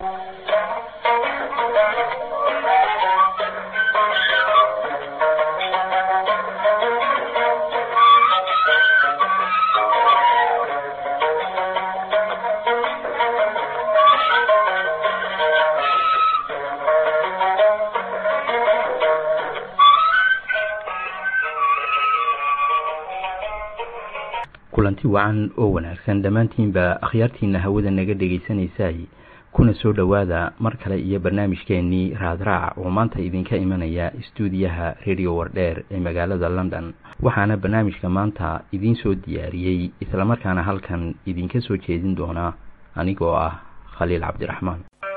kulanti wacan oo wanaagsan dhammaantiinba akhyaartiina hawada naga dhagaysanaysay kuna soo dhowaada mar kale iyo barnaamijkeenii raadraac oo maanta idinka imanaya istuudiyaha radio wardheer ee magaalada london waxaana barnaamijka maanta idiin soo diyaariyey islamarkaana halkan idinka soo jeedin doona anigoo ah khaliil cabdiraxmaan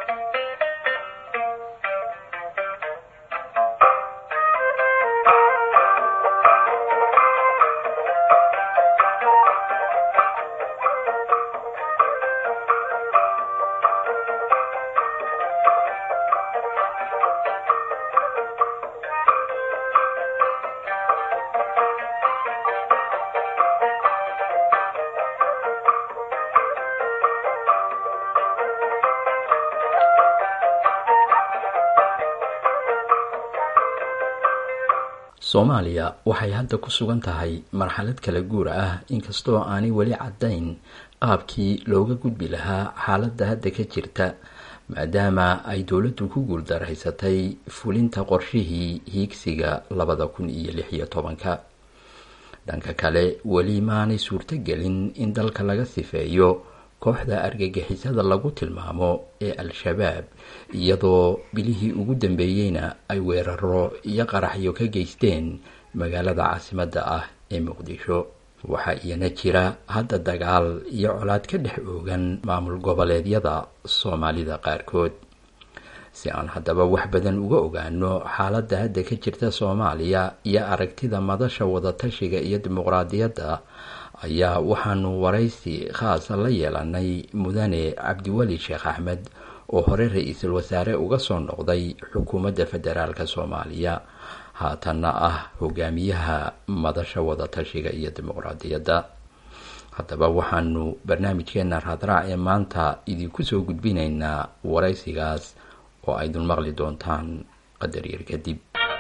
soomaaliya waxay hadda ku sugan tahay marxalad kala guur ah inkastoo aanay weli caddayn qaabkii looga gudbi lahaa xaaladda hadda ka jirta maadaama ay dowladdu ku guuldaraysatay fulinta qorshihii hiigsiga labada kun iyo lix iyo tobanka dhanka kale weli maanay suurtogelin in dalka laga sifeeyo kooxda argagixisada lagu tilmaamo ee al-shabaab iyadoo bilihii ugu dambeeyeyna ay weeraro iyo qaraxyo ka geysteen magaalada caasimadda ah ee muqdisho waxaa iyana jira hadda dagaal iyo colaad ka dhex oogan maamul goboleedyada soomaalida qaarkood si aan haddaba wax badan uga ogaano xaaladda hadda ka jirta soomaaliya iyo aragtida madasha wadatashiga iyo dimuqraadiyadda ayaa waxaanu waraysi khaasa la yeelanay mudane cabdiweli sheekh axmed oo hore ra-iisul wasaare uga soo noqday xukuumadda federaalk soomaaliya haatanna ah hogaamiyaha madasha wadatashiga iyo dimuqraadiyadda haddaba waxaanu barnaamijkeena raadraac ee maanta idinku soo gudbinaynaa waraysigaas oo aydun maqli doontaan qadar yar kadib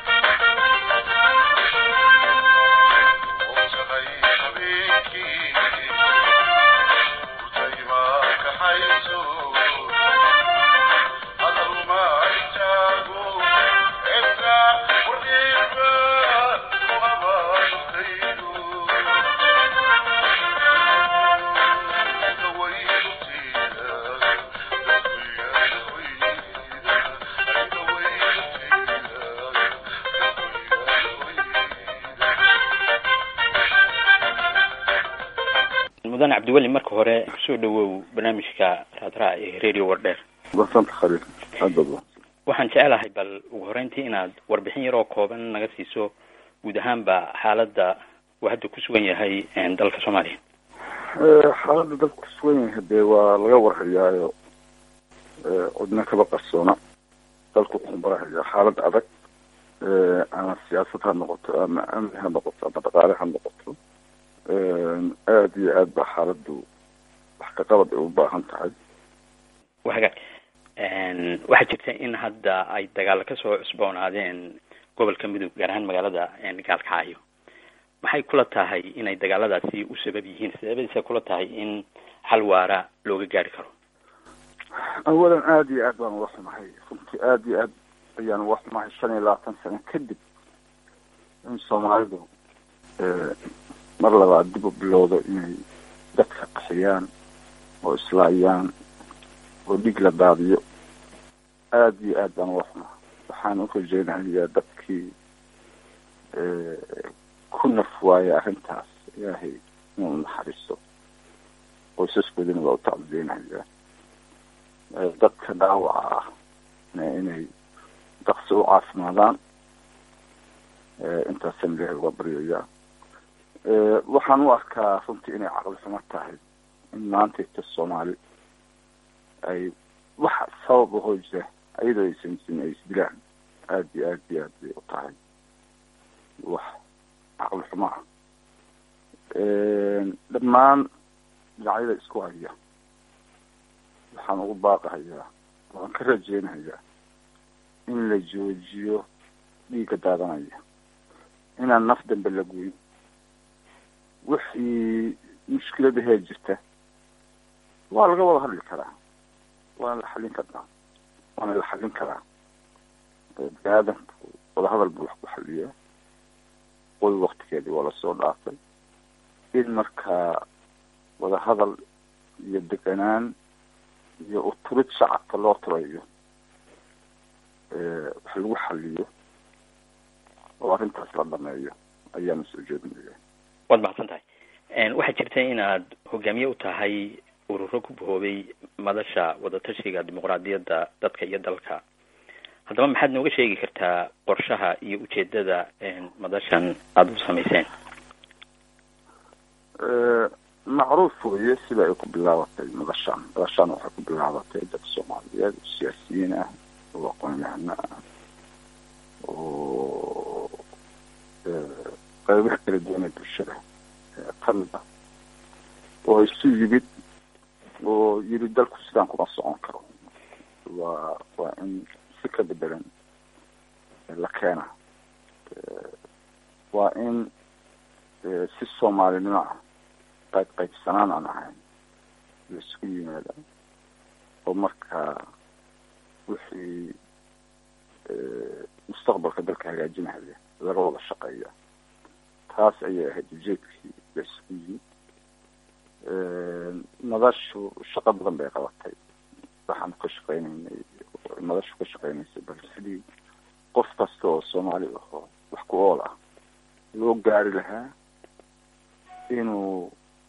mudan cabdiweli marka hore kusoo dhawow barnaamijka raadraac ee radio wardheer basanta khaliil aada baad waxaan jecelahay bal ugu horeyntii inaad warbixin yaroo kooban naga siiso guud ahaanba xaaladda uu hadda ku sugan yahay dalka soomaaliya xaaladda dalka ku sugan yahay dee waa laga warhayaayo codna kaba qarsoona dalku wuxuu marahayaa xaalad adag ama siyaasad ha noqoto ama amni ha noqoto ama dhaqaale ha noqoto aada iyo aad baa xaaladdu wax ka qabad ay u baahan tahay waga waxaa jirta in hadda ay dagaalo kasoo cusboonaadeen gobolka mudug gaar ahaan magaalada gaalkacyo maxay kula tahay inay dagaaladaasi u sabab yihiin sababadiisa kula tahay in xal waara looga gaari karo awalan aada iyo aad baan uga xumahay runtii aada iyo aad ayaan uga xumahay shan iyo labaatan sano kadib in soomaalidu mar labaad dib u bilowdo inay dadka qaxiyaan oo islaayaan oo dhig la daadiyo aada iyo aad baan uga xumaa waxaan u rajeynayaa dadkii ku naf waaya arrintaas ilaahay inuu naxariisto qoysaskoodina waa u tacdideynayaa dadka dhaawaca ah inay daqsi u caafimaadaan intaasaan ilaahay uga baryayaa waxaan u arkaa runtii inay caqli xumo tahay in maantayta soomaali ay wax sabab ahoo jira ayadoo aysan jirin ay isdilaan aada iyo aad iyo aad bay u tahay wax caqli xumo ah dhammaan dhinacyada isku haya waxaan ugu baaqahayaa waan ka rajeynayaa in la joojiyo dhiigga daadanaya inaan naf dambe la goyn wixii mushkiladahee jirta waa laga wada hadli karaa waana la xallin karaa waana la xallin karaa bini aadamku wadahadal buu wax ku xaliyaa qoy waktigeedii waa lasoo dhaafay in markaa wadahadal iyo deganaan iyo uturid shacabka loo turayo wax lagu xaliyo oo arrintaas la dhameeyo ayaana soo jeedinaya waad mahadsan tahay waxaa jirta inaad hogaamiye u tahay ururo ku bahoobay madasha wadatashiga dimuqraadiyadda dadka iyo dalka haddaba maxaad nooga sheegi kartaa qorshaha iyo ujeedada madashan aada u samayseen macruuf weye sida ay ku bilaabatay madashaan madashaan waxay ku bilaabatay dad soomaaliyeed siyaasiyiin ah oo aqoon-yahano ah oo qaybaha kala duwan ee bulshada kamid ah oo isu yimid oo yiri dalku sidaan kuma socon karo waa waa in si ka bedelan la keena waa in si soomaalinimo ah qayb qaybsanaan aan ahayn la isugu yimaada oo markaa wixii mustaqbalka dalka hagaajinaya laga wada shaqeeya taas ayay ahayd ujeedkii la isugu yimid madashu shaqo badan bay qabatay waxaan ka shaqeynaynay madashu ka shaqeynaysay bal sidii qof kasta oo soomaali ahoo wax ku ool ah loo gaari lahaa inuu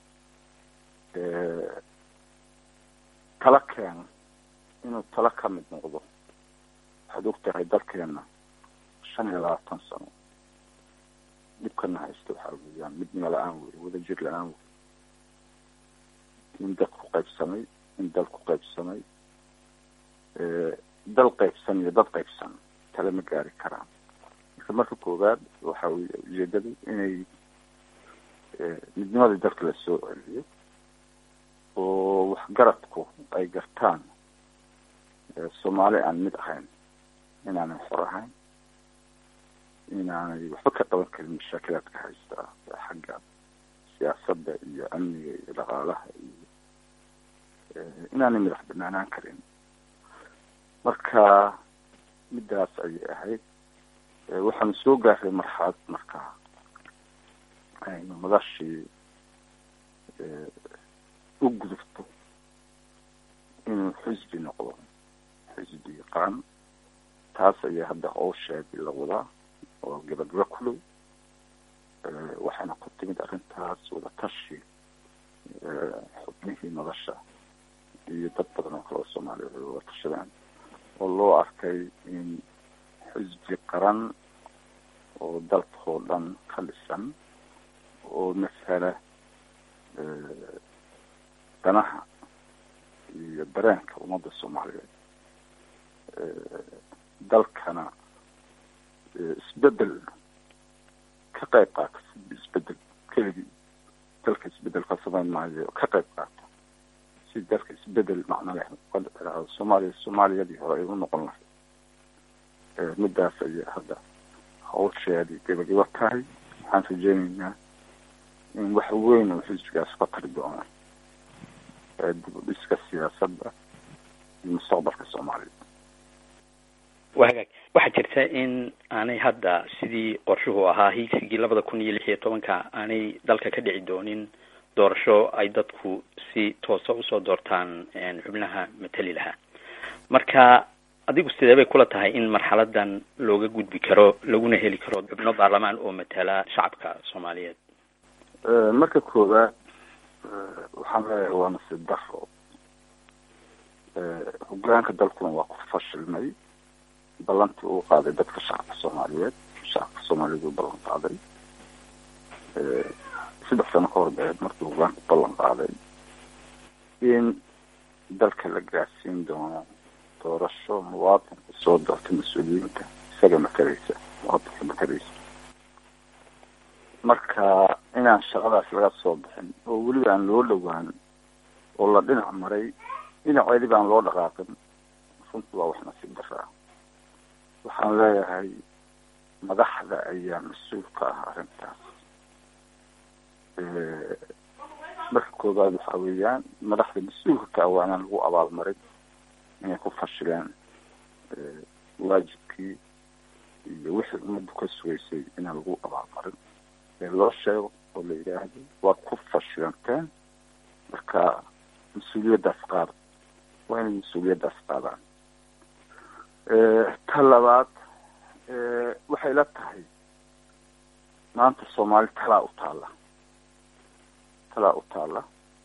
tala keeno inuu tala ka mid noqdo waxaad og tahay dalkeena shan iyo labaatan sano dhibkana haysta waxaa weeyaan midnimo la-aan wey wadajir la-aan wey in dad ku qaybsamay in dal ku qaybsamay dal qaybsan iyo dad qaybsan tale ma gaari karaan marka marka koowaad waxa wey ujeedadu inay midnimadii dalka la soo celiyo oo waxgaradku ay gartaan soomaali aan mid ahayn inaanay xor ahayn inaanay waxba ka qaban karin mashaakilaadka haysta xagga siyaasadda iyo amniga iyo dhaqaalaha iyo inaanay madax banaanaan karin marka midaas ayay ahayd waxaanu soo gaaray marxalad markaa aynu madashii u gudubto inuu xisbi noqdo xisbi qaran taas ayaa hadda howsheedii la wadaa oo gabagaba kulow waxayna ku timid arrintaas wadatashi xubnihii madasha iyo dad badan oo kale oo soomaaliya ay wada tashadaan oo loo arkay in xisbi qaran oo dalkoo dhan ka dhisan oo masala danaha iyo dareenka ummadda soomaaliyeed dalkana isbedel ka qayb qaata isbedel keligii dalka isbedel ka samayn maayo ka qayb qaata si dalka isbedel macno leh soomaaliya soomaaliyadii hore ay u noqon lahayd midaas ayay hadda hawsheedii gabagaba tahay waxaan rajeynaynaa in wax weyn oo xisbigaas ka tari doona dib u dhiska siyaasadda iyo mustaqbalka soomaaliya waa hagaag waxaa jirta in aanay hadda sidii qorshuhu ahaa hiigsigii labada kun iyo lix iyo tobanka aanay dalka ka dhici doonin doorasho ay dadku si toosa usoo doortaan xubnaha matali lahaa marka adigu sidee bay kula tahay in marxaladan looga gudbi karo laguna heli karo xubno baarlamaan oo matala shacabka soomaaliyeed marka koowaad waxaan leeyahay waa nasiib daro hogaanka dalkuna waa ku fashilmay ballantii uu qaaday dadka shacabka soomaaliyeed shacabka soomaaliyeed uu ballan qaaday saddex sano ka hor beed markii hogaanku ballan qaaday in dalka la gaarsiin doono doorasho muwaadinka soo doorta mas-uuliyiinta isaga matalaysa muwaadinka matalaysa marka inaan shaqadaas laga soo bixin oo weliba aan loo dhowaan oo la dhinac maray dhinaceedii baan loo dhaqaaqin waxaan leeyahay madaxda ayaa mas-uul ka ah arrintaas marka koobaad waxaa weeyaan madaxda mas-uulka ka ah waa inaan lagu abaalmarin inay ku fashileen waajibkii iyo wixii ummaddu ka sugaysay inaan lagu abaalmarin ee loo sheego oo la yidhaahdo waad ku fashilanteen marka mas-uuliyaddaas qaada waa inay mas-uuliyaddaas qaadaan ta labaad waxay la tahay maanta soomaali talaa u taalla talaa u taalla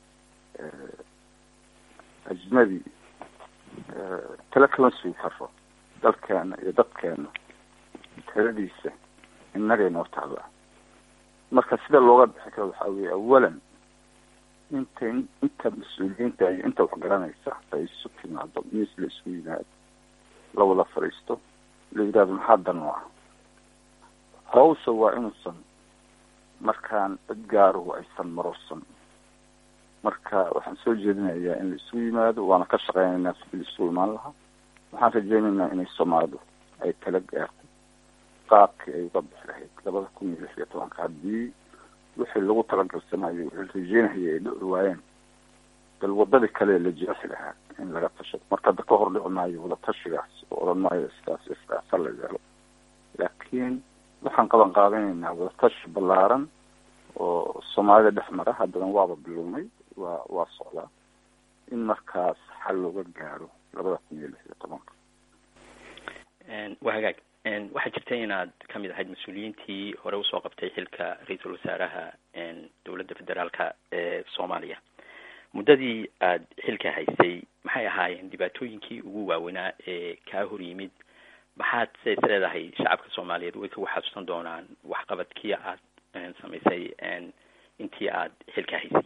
ajnabi tala kama sugi karo dalkeena iyo dadkeena taladiisa innagay noo taallaa marka sida looga bixi karo waxaa weeye awalan inta inta mas-uuliyiinta iyo inta wax garanaysa ay isu timaado miis la isku yimaado la wada fadhiisto la yidhahdo maxaa dan oo ah hawsha waa inuusan markaan cid gaaruhu aysan marorsan marka waxaan soo jeedinayaa in la isugu yimaado waana ka shaqeynaynaa sidii la isugu imaan lahaa waxaan rajeynaynaa inay soomaalidu ay tala gaarto qaabkii ay uga bixi lahayd labada kun iyo lix iyo tobanka haddii wixii lagu talagalsanayo wixii rajeynahaya ay dhici waayeen bal wadadii kale la jeexi lahaa in laga tashado marka hadda ka hor dhici maayo wada tashigaas oo odhan maayo sidaas sidaasa la yeelo laakiin waxaan qaban qaadanaynaa wada tashi ballaaran oo soomaalida dhex mara haddana waaba bilownay waa waa socdaa in markaas xal looga gaaro labada kun iyo lix iyo tobanka waa hagaag waxaa jirta inaad kamid ahayd mas-uuliyiintii hore usoo qabtay xilka ra-iisul wasaaraha dowladda federaalka ee soomaaliya muddadii aad xilka haysay maxay ahaayeen dhibaatooyinkii ugu waaweynaa ee kaa hor yimid maxaad se is leedahay shacabka soomaaliyeed way kagu xasuusan doonaan waxqabadkii aad samaysay intii aad xilka haysay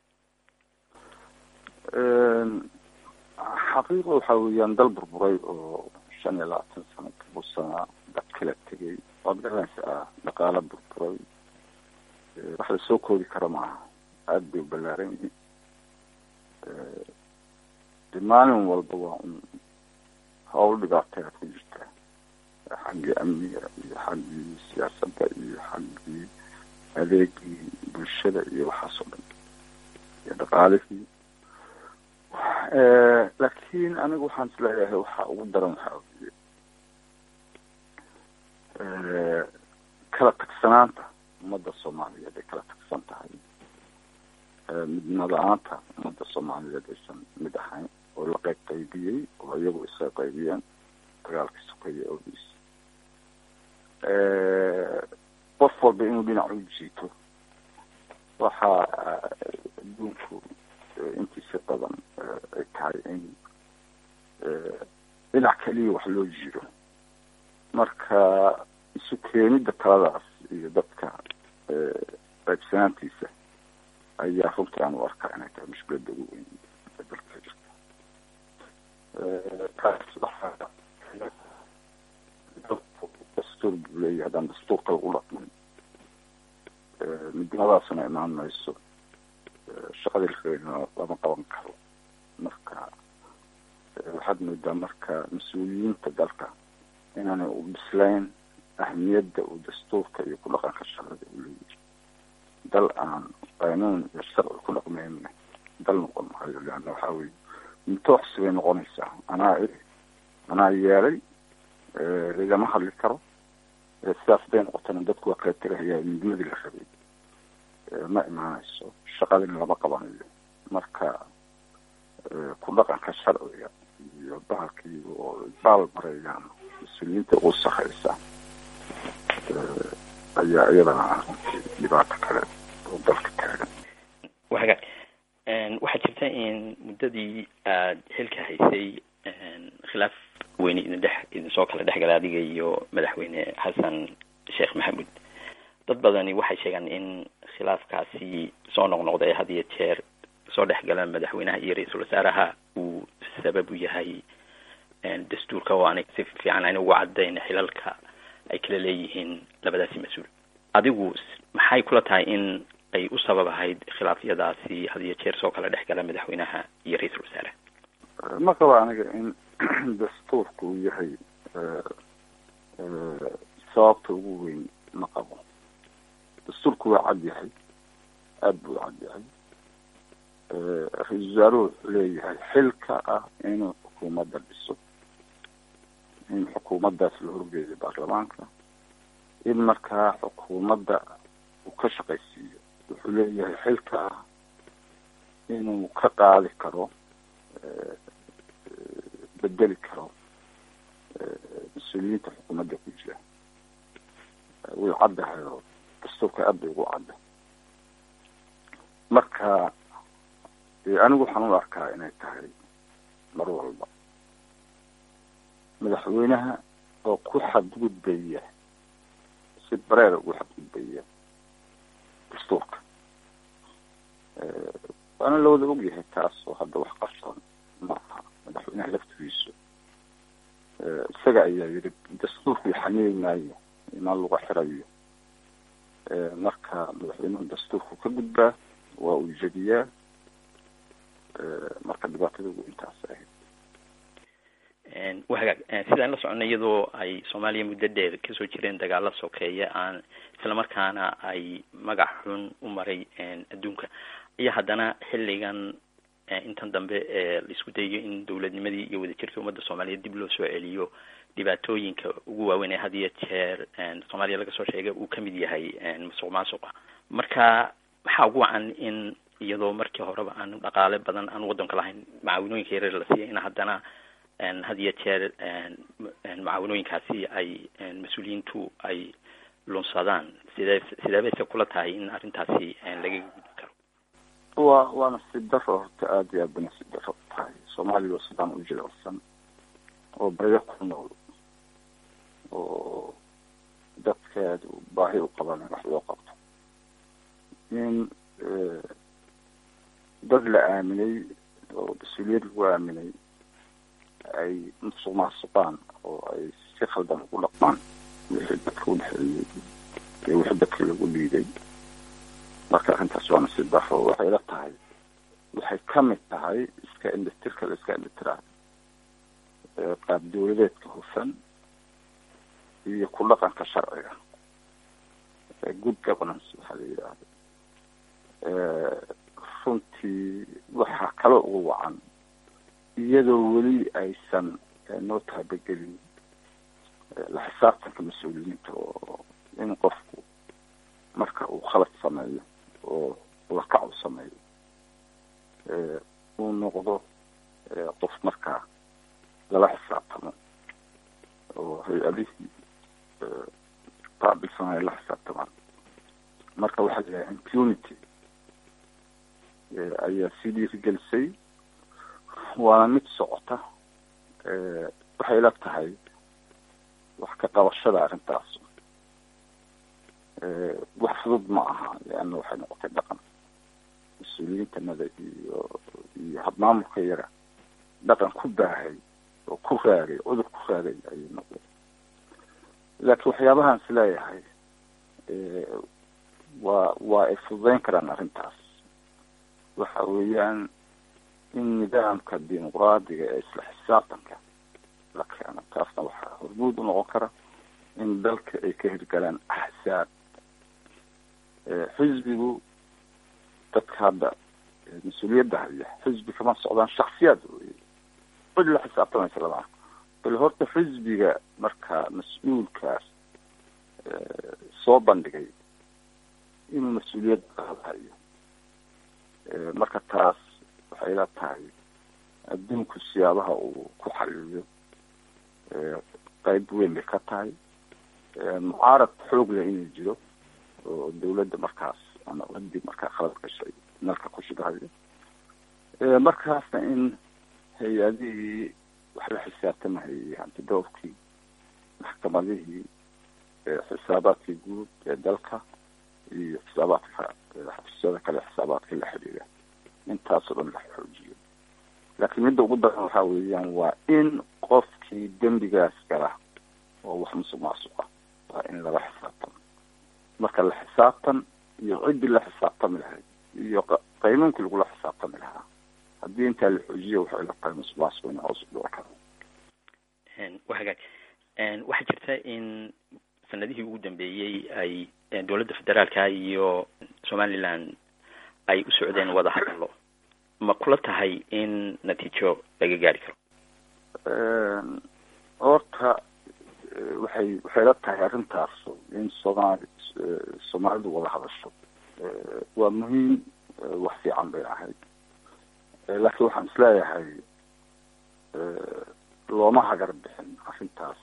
xaqiiqa waxaa weeyaan dal burburay oo shan iyo labaatan sano kabursanaa dad kala tegay waad garanaysaa dhaqaalo burburay wax la soo koodi kara maaha aada bay u ballaaran yihiin de maalin walba waa un hawl dhibaatay aad ku jirtaa xaggii amniga iyo xaggii siyaasadda iyo xaggii adeegii bulshada iyo waxaas oo dhan iyo dhaqaalihii laakiin anigu waxaan is leeyahay waxaa ugu daran waxaa ogiye kala tagsanaanta ummadda soomaaliyeed ay kala tagsan tahay midna la-aanta ummadda soomaaliyeed aysan mid ahayn oo la qayb qaybiyey oo iyagu iska qaybiyeen dagaalkii sukaya ogiis qof walba inuu dhinac u jiito waxaa adduunku intiisa badan ay tahay in dhinac keliya wax loo jiro marka isu keenidda taladaas iyo dadka qaybsanaantiisa ayaa runtii aan u arkaa inay tahay mushkiladda ugu weyn ee dalka jirta taas waxaa dastuur buu leeyahay haddaan dastuurka lagu dhaqmin midnimadaasna imaan mayso shaqadii lareerina lama qaban karo marka waxaad moodaa marka mas-uuliyiinta dalka inaanay u bislayn ahmiyadda uu dastuurka iyo ku dhaqanka shaqada u leeyahay dal aan qaanuun iyo sharci ku dhaqmayna dal noqon maayo leanna waxaa weye mintooxsi bay noqonaysaa anaa anaa yeelay lagama hadli karo sidaas haday noqotana dadku waa kala tegahaya midnimadii la rabay ma imaanayso shaqadina lama qabanayo marka ku dhaqanka sharciga iyo bahalkii oo baal marayaan mas-uuliyiinta ugu sareysa ayaa iyadana ah runtii dhibaato kale oo dalka taagan wa hagaag waxaa jirta in muddadii aad xilka haysay khilaaf weyne idin dhex idinsoo kala dhexgala adiga iyo madaxweyne xasan sheekh maxamuud dad badani waxay sheegaan in khilaafkaasi soo noqnoqda ee had iyo jeer soo dhexgala madaxweynaha iyo ra-iisul wasaaraha uu sabab u yahay dastuurka oo aanay si fiican ayna ugu cadayn xilalka ay kala leeyihiin labadaasi mas-uul adigu maxay kula tahay in ay u sabab ahayd khilaafyadaasi had iyo jeer soo kala dhexgala madaxweynaha iyo ra-iisul wasaaraha ma qaba aniga in dastuurka uu yahay sababta ugu weyn ma qabo dastuurku waa cad yahay aada buu cad yahay ra-iisul wasaaruhu wuxuu leeyahay xilka ah inuu xukuumadda dhiso in xukuumaddaas la horgeeyo baarlamaanka in markaa xukuumadda uu ka shaqaysiiyo wuxuu leeyahay xilka ah inuu ka qaadi karo bedeli karo mas-uuliyiinta xukuumadda ku jira way caddahay oo dastuurka aad bay ugu cadda marka anigu waxaan u arkaa inay tahay mar walba madaxweynaha oo ku xadgudbaya si bareera ugu xadgudbaya dastuurka waana la wada ogyahay taas oo hadda wax qarsoon maaha madaxweynaha laftigiisu isaga ayaa yidhi dastuurku xaniiri maayo imaan lagu xirayo marka madaxweynuhu dastuurku ka gudbaa waa uu jediyaa marka dhibaatada ugu intaas ahayd wa hagaag sidaan la soconnay iyadoo ay soomaaliya muddo dheer kasoo jireen dagaalo sokeeye aan islamarkaana ay magac xun u maray adduunka iyo haddana xilligan intan dambe laisku dayayo in dowladnimadii iyo wadajirkii ummadda soomaaliyeed dib loo soo celiyo dhibaatooyinka ugu waaweyn ee had iyo jeer soomaaliya laga soo sheegay uu kamid yahay masuq maasuqa marka maxaa ugu wacan in iyadoo markii horeba aan dhaqaale badan aan waddanka lahayn macaawinooyinka yareer la siiyay in haddana had iyo jeer macaawinooyinkaasi ay mas-uuliyiintu ay lunsadaan sidee sidee bayse kula tahay in arrintaasi laga gudbi karo wa waana si daro horta aada iyo aad bana si daro tahay soomaaliya oo sidaan u jilicsan oo baryo ku nool oo dadkeedu baahi u qaban in wax loo qabto in dad la aaminay oo mas-uuliyad lagu aaminay ay musuq maasuqaan oo ay si khaldan ugu dhaqmaan wixii dadka udhexeeyey iyo wixii dadka lagu dhiiday marka arrintaas waana si daro waxay la tahay waxay kamid tahay iska indhitirka la iska indhitiraa qaab dawladeedka hufan iyo ku dhaqanka sharciga good governance waxaa la yidhaahda runtii waxaa kaloo ugu wacan iyadoo weli aysan noo taabagelin la xisaabtanka mas-uuliyiinta oo in qofku marka uu khalad sameeyo oo lakac u sameeyo uu noqdo qof markaa lala xisaabtamo oo hay-adihii qaabilsan ay la xisaabtamaan marka waxaa la yidhaha impunity ayaa sii dhiirigelisay waana mid socota waxay la tahay wax ka qabashada arrintaas wax fudud ma aha leanna waxay noqotay dhaqan mas-uuliyiintanada iyo iyo habmaamulka yaga dhaqan ku baahay oo ku raagay cudur ku raagay ayay noqday laakiin waxyaabahaan is leeyahay waa waa ay fududeyn karaan arrintaas waxa weeyaan in nidaamka dimuqraadiga ee isla xisaabtanka la keeno taasna waxaa hormuud u noqon kara in dalka ay ka hirgalaan axsaab xisbigu dadka hadda mas-uuliyadda haya xisbi kama socdaan shaksiyaad wey cid la xisaabtamaysa lama bal horta xisbiga marka mas-uulkaas soo bandhigay inuu mas-uuliyadda qaadayo marka taas waxay la tahay adduunku siyaabaha uu ku xaliiliyo qeyb weyn bay ka tahay mucaarad xoog leh inuu jiro oo dawladda markaas ama waddi markaa khalad gashay nalka ku shidahayo markaasna in hay-adihii wax la xisaabtamahayay hantidowrkii maxkamadihii xisaabaadkii guud ee dalka iyo xisaabaadka xafiisyada kale xisaabaadka la xidhiira intaasoo dhan la xoojiyo laakiin midda ugu daran waxaa weeyaan waa in qofkii dembigaas gala oo wax musuq maasuqa waa in lala xisaabtamo marka la xisaabtan iyo ciddii la xisaabtami lahayd iyo qaynuunkii lagula xisaabtami lahaa haddii intaa la xoojiyo waxay la tahay musuq maasuq in hoos u dhici karo wa hagaag waxaa jirta in sanadihii ugu dambeeyey ay dowladda federaalka iyo somaliland ay u socdeen wada hadallo ma kula tahay in natiijo laga gaari karo horta waxay waxay la tahay arrintaas in soomaali soomaalidu wada hadasho waa muhiim wax fiican bay ahayd laakiin waxaan isleeyahay looma hagar bixin arrintaas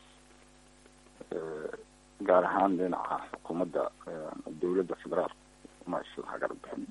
gaar ahaan dhinaca xukuumadda dowladda federaalka uma isla hagar bixin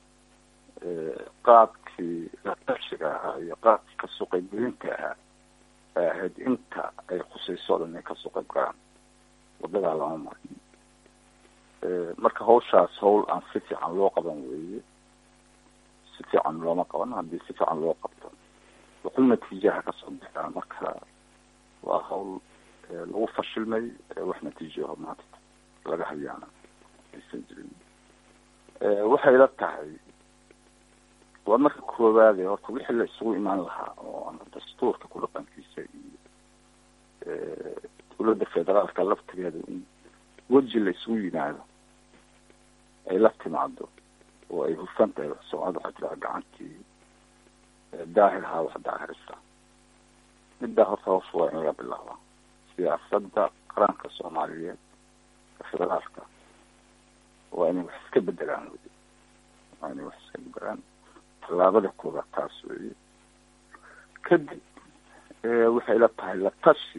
qaabkii latashiga ahaa iyo qaabkii kasoo qaybgelinta ahaa ay ahayd inta ay khusayso o dhan inay kasoo qayb galaan wadadaa lama marin marka hawshaas hawl aan si fiican loo qaban weeye si fiican looma qaban haddii si fiican loo qabto wuxuu natiijaha kasoo bixaa marka waa hawl lagu fashilmay wax natiijaho maanta laga hayaana aysan jirin waxay la tahay waa marka koowaade horta wixii la isugu imaan lahaa oo ama dastuurka ku dhaqankiisa iyo dowladda federaalka laftigeeda in weji la isugu yimaado ay la timaado oo ay hufan tahay soomaalida waxaa jiraa gacantii daahirhaa wax daahirisa middaa horta hoos waa in laga bilaaba siyaasadda qaranka soomaaliyeed federaalka waa inay wax iska bedelaan wey waa inay wax iska bedelaan tallaabada koobaad taas weeye kadib waxay la tahay la tashi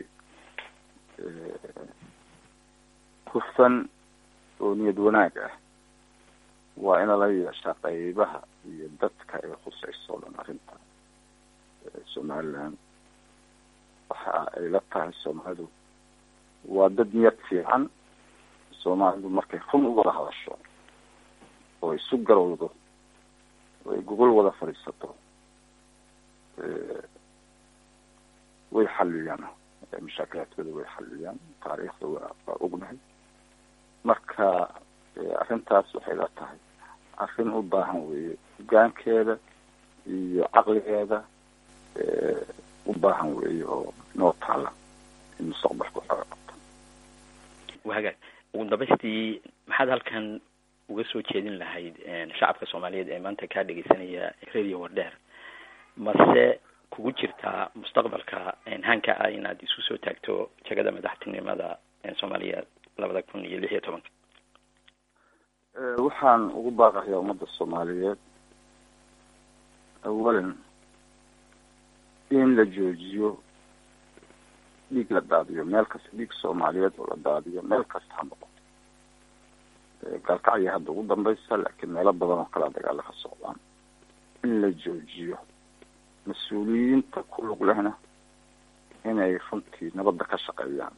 hufan oo niyad wanaag ah waa ina la yeeshaa qaybaha iyo dadka ay khusayso o dhan arrinta somaliland waxa ay la tahay soomaalidu waa dad niyad fiican soomaalidu markay run u wada hadasho oo isu garowdo oo ay gogol wada fadhiisato way xaliyaan mashaakilaadkooda way xaliyaan taariikhda waa waa ognahay marka arrintaas waxay la tahay arrin u baahan weeye hogaankeeda iyo caqligeeda u baahan weeye oo noo taala in mustaqbalka waxooga qabto wahagaag ugu dambaystii maxaad halkan uga soo jeedin lahayd shacabka soomaaliyeed ee maanta kaa dhegeysanaya radio wardheer mase kugu jirtaa mustaqbalka hanka ah inaad isu soo taagto jagada madaxtinimada soomaaliya labada kun iyo lix iyo tobanka waxaan ugu baaqayaa ummadda soomaaliyeed awalan in la joojiyo dhiig la daadiyo meel kasta dhiig soomaaliyeed oo la daadiyo meel kasta ha noqoto gaalkacya hadda ugu dambaysa laakiin meelo badan oo kalea dagaala ka socdaan in la joojiyo mas-uuliyiinta ku lug lehna inay runtii nabadda ka shaqeeyaan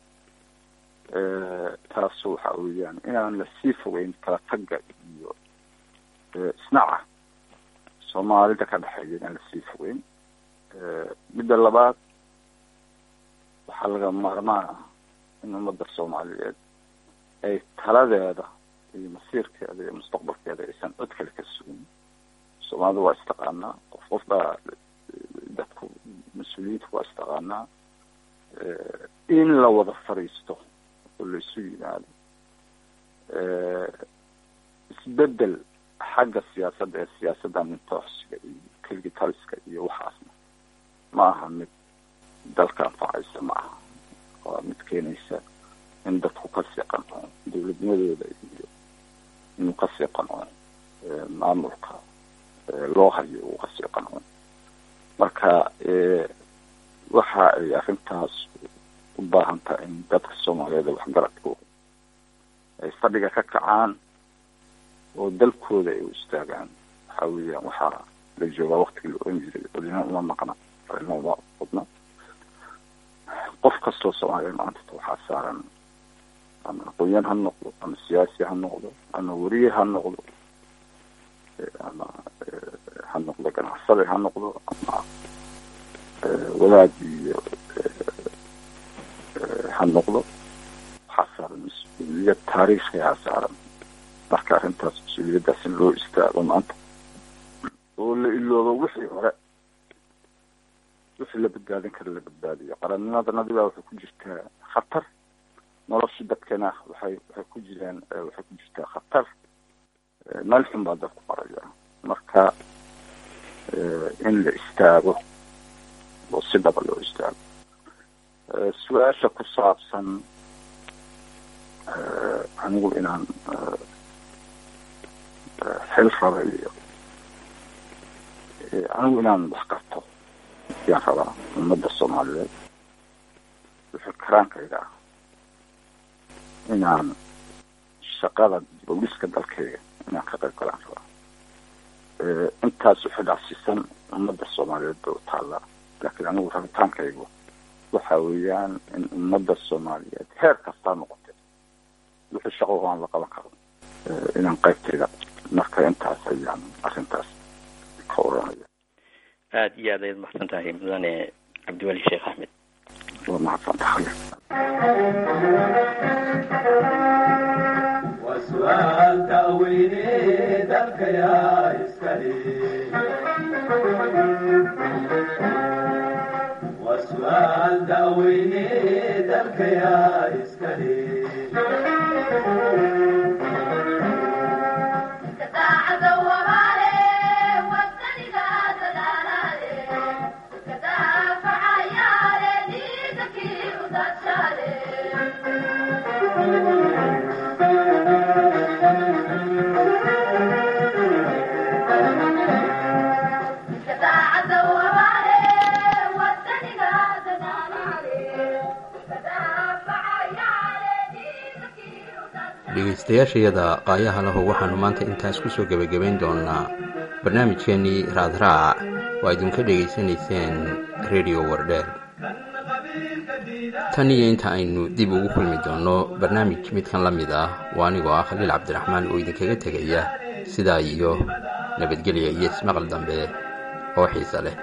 taas waxa weeyaan inaan lasii fogeyn kala tagga iyo isnaca soomaalida ka dhexeeya inaan lasii fogeyn midda labaad waxaa laga maarmaan ah in ummadda soomaaliyeed ay taladeeda iyo masiirkeeda iyo mustaqbalkeeda aysan cod kale ka sugin soomaalida waa istaqaanaa qof qof baa dadku mas-uuliyiinta waa istaqaanaa in la wada fadhiisto oo laisu yimaado isbedel xagga siyaasadda ee siyaasadda mintooxsiga iyo keligi taliska iyo waxaasna ma aha mid dalka anfacaysa ma aha waa mid keenaysa in dadku kasii qanco dowladnimadooda iyo inuu kasii qanco maamulka loo hayo uu kasii qanco marka waxa ay arrintaas u baahan tahay in dadka soomaaliyeed waxgaradku ay fadhiga ka kacaan oo dalkooda ay u istaagaan waxa weeyaan waxaa la joogaa waktigii la oran jiray odina uma maqna odina uma qudna qof kastoo soomaaliyeed maanta waxaa saaran ama aqoonyahan ha noqdo ama siyaasi ha noqdo ama weriye ha noqdo ama ha noqdo ganacsade ha noqdo ama wadaad iyo ha noqdo waxaa saaran mas-uuliyad taariikhiyaa saaran marka arrintaas mas-uuliyaddaas in loo istaago maanta oo la iloobo wixii hore wixii la badbaadin kara la badbaadiyo qarannimadanadi baa waxay ku jirtaa khatar nolosha dadkana waxay waxay ku jiraan waxay ku jirtaa khatar meel xun baa dadku qaraya marka in la istaago oo si dhaba loo istaago su-aasha ku saabsan anigu inaan xil rabay anigu inaan wax karto yaan rabaa ummadda soomaaliyeed wixii karaankayga ah inaan shaqada booliska dalkayga inaan ka qayb galaan rabaa intaas wixii dhacsiisan ummadda soomaaliyeed bay u taallaa laakiin anigu rabitaankaygu waxa weeyaan in ummadda soomaaliyeed heer kastaa noqotay wixii shaqo aan la qaban karo inaan qaybtayda marka intaas ayaan arrintaas ka oranaya aada iyo aad ayaad mahadsan tahay mudane cabdiweli sheekh axmed waa mahadsan tahay وسؤال تأويلي ذلك يا إسكالي وسؤال تأويلي ذلك يا إسكالي dhegaystayaashayada qaayaha lahu waxaannu maanta intaas ku soo gebagabayn doonnaa barnaamijkeennii raadraac waa idinka dhegaysanayseen redio wardheer tan iyo inta aynu dib ugu kulmi doonno barnaamij midkan la mid ah waa anigoo ah khaliil cabdiraxmaan oo idinkaga tegaya sidaa iyo nabadgelya iyo ismaqal dambe oo xiise leh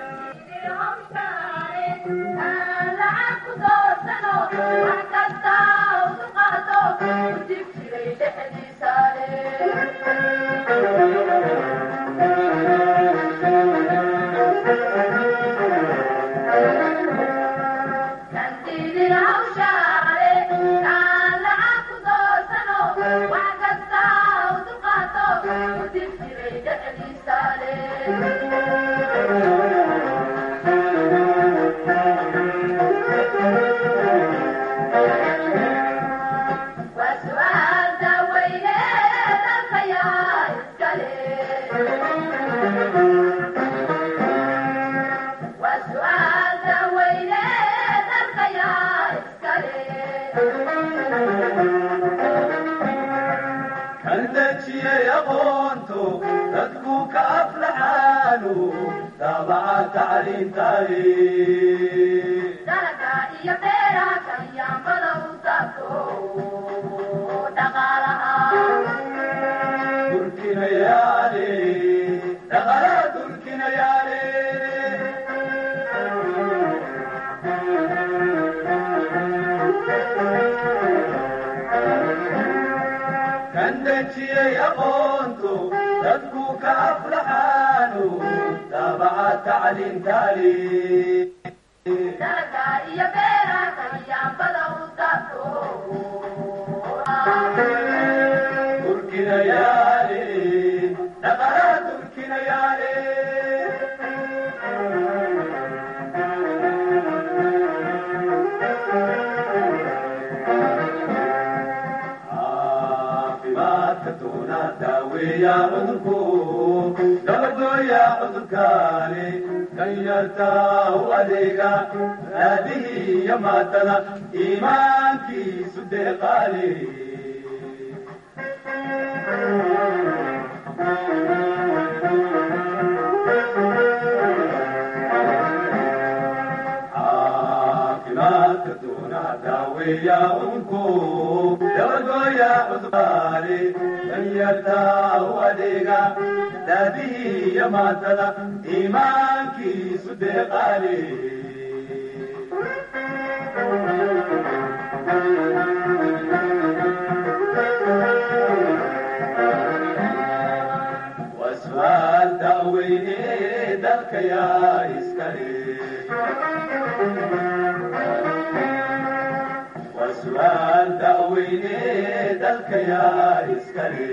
وسؤال تأويني ذلك يا إسكالي waa su'aal da'weyne dalka yaa iskale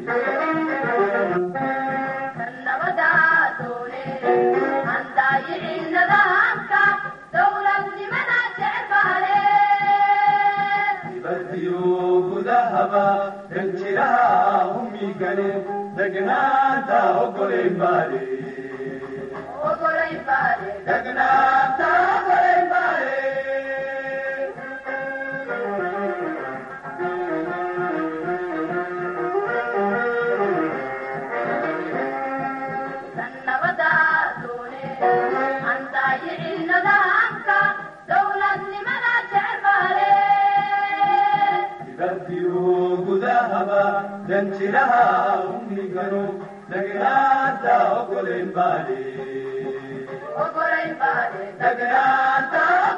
dibadiyo gudahaba danjiraha humigane degnaanta ogolayn baale degnaanta ogolayn baale dibadiyo gudahaba danjiraha humigano degnaanta ogolayn baale degnaanta